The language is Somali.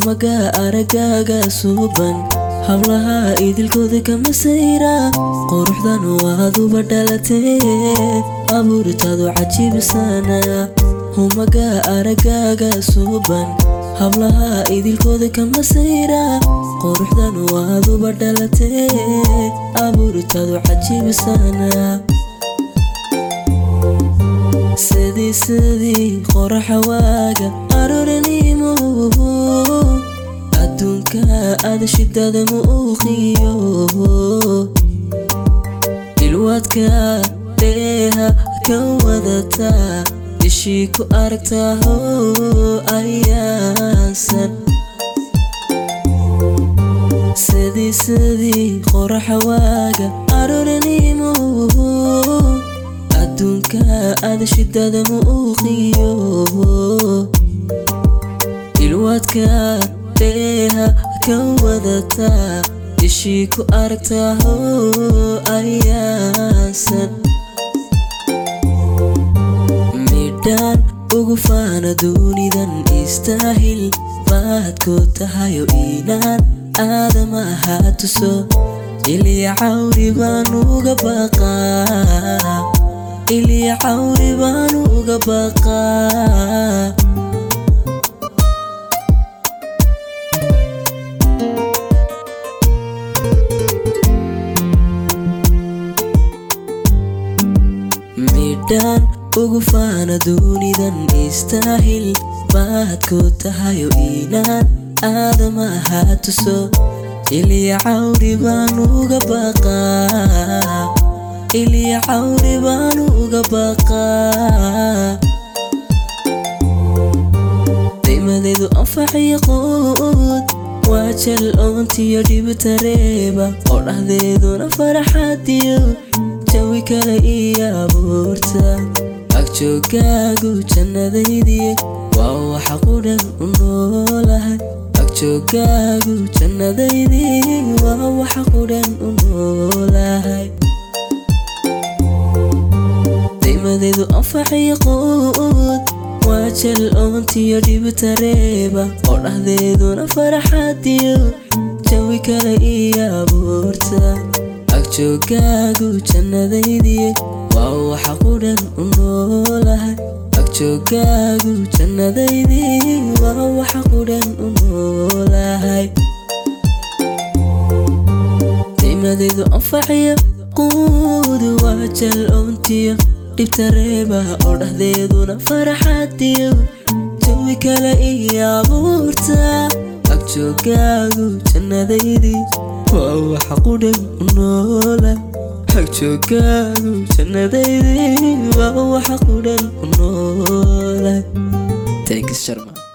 humaga aragaaga suuban hablaha idilkooda kama sayra quruxdan waaduba dhalatee abuuritaadu cajiibsana humaga aragaaga suuban hablaha idilkooda kama sayra quruxdan waaduba dhalatee abuuritaadu cajiibsana sidii sidii qoraxa waaga aroranimo adduunka aada shidada muuqiyo ilwaadka dheeha ka wadata ishii ku aragtaho ayaasan sidii sidii qoraxa waaga aroranimo adduunka aada shidada muuqiyo ilwaadka dheeha ka wadata ishii ku aragtaho ayaasan midhaan ugu faana duunidan istaahil baadku tahayo inaan aadamaha tuso ilya cawri baan uga baqaa ilya cawri baan uga baqaa midhaan ugu faana duunidan istaahil baadku tahayo inaan aadamaha tuso ilya cawri baan uga baqaa ilya cawri baan uga baqaa daymadeedu anfaxiyo quud waa jal oontiyo dhibtareeba oo dhahdeeduna faraxadiyo jawi kale iyo abuurta agjoogaagu jannadaydiye waa waxa qudhan u noolahay agjoogaagu jannadaydii waa waxa qudhan u noolahay daymadeedu anfaxiyo quud waa jal oontiyo dhibtareeba oo dhahdeeduna faraxadiyo jawi kale iyo abuurta agjoogaagu jannadaydiye waa waxa qudhan u noolahay agjoogaagu jannadaydii waa waxa qudhan u noolahay daymadeedu anfaxiyo quud waa jal oontiyo dhibtareeba oo dhahdeeduna faraxadiyo jawi kale iyo abuurta agjoogaagu jannadaydii waa waxa qudhan u noola agjoogaagu jannadaydii waa waxa qudhan u noola thanks sharma